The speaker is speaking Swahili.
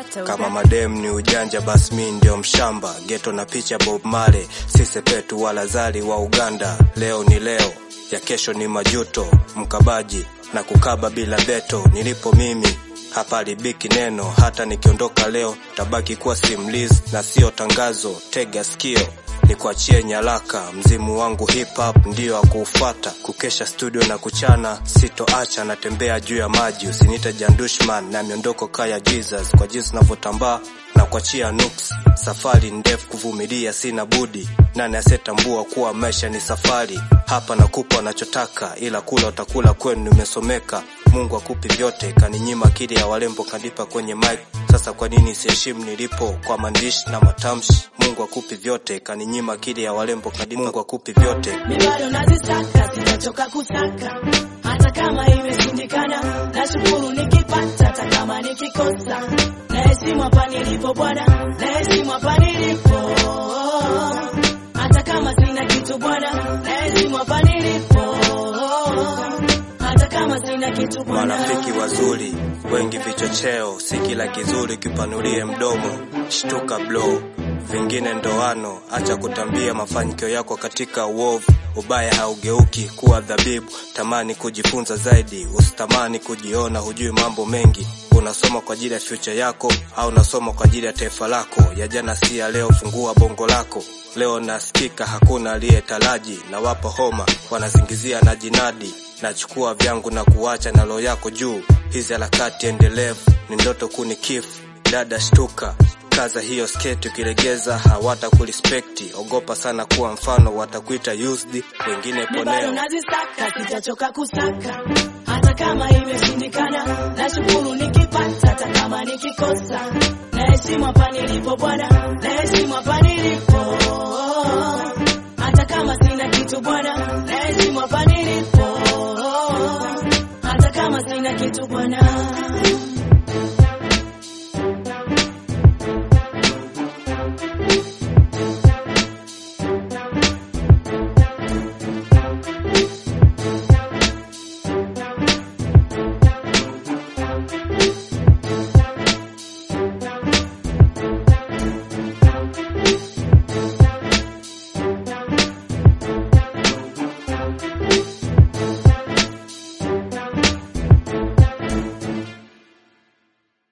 Kata Kama uga. madem ni ujanja, basi mi ndio mshamba. Geto na picha Bob Marley, si Sepetu wala Zari wa Uganda. Leo ni leo, ya kesho ni majuto. Mkabaji na kukaba bila beto, nilipo mimi hapa libiki neno. Hata nikiondoka leo, tabaki kuwa simulizi na sio tangazo. Tega sikio nikuachie nyaraka, mzimu wangu hip hop ndio akuufata. Kukesha studio na kuchana, sitoacha, natembea juu ya maji. Usiniite Jandushman na miondoko kaya Jesus, kwa jinsi navyotambaa na kuachia nuks. Safari ndefu kuvumilia, sina budi. Nani asetambua kuwa maisha ni safari? Hapa nakupa unachotaka, ila kula utakula kwenu, nimesomeka. Mungu akupi vyote, kaninyima akili ya walembo, kanipa kwenye mic. Sasa kwa nini siheshimu nilipo kwa maandishi na matamshi? Mungu akupi vyote, kaninyima akili ya walembo, kanipa Mungu akupi vyote. mi bado nazisaka, sitachoka kusaka hata kama imeshindikana. Nashukuru nikipata, hata kama nikikosa. Naheshimu hapa nilipo Bwana, naheshimu hapa nilipo, hata kama sina kitu Bwana, naheshimu hapa nilipo, hata kama sina kitu Bwana. Marafiki wazuri wengi vichocheo, si kila kizuri kipanulie mdomo. Shtuka blo, vingine ndoano. Acha kutambia mafanikio yako katika uovu. Ubaya haugeuki kuwa dhabibu. Tamani kujifunza zaidi, usitamani kujiona hujui mambo mengi. Unasoma kwa ajili ya future yako au unasoma kwa ajili ya taifa lako? Ya jana si ya leo, fungua bongo lako. Leo nasikika hakuna aliyetaraji, na wapo homa wanazingizia na jinadi nachukua vyangu na kuacha na roho yako juu. Hizi harakati endelevu ni ndoto kuni kifu. Dada shtuka, kaza hiyo sketi, ukilegeza hawata kurespekti. Ogopa sana kuwa mfano, watakuita used, wengine mi bado poneo. nazisaka, sitachoka kusaka hata kama imeshindikana. Nashukuru nikipata, hata kama nikikosa. Naheshimu hapa nilipo Bwana, naheshimu hapa nilipo.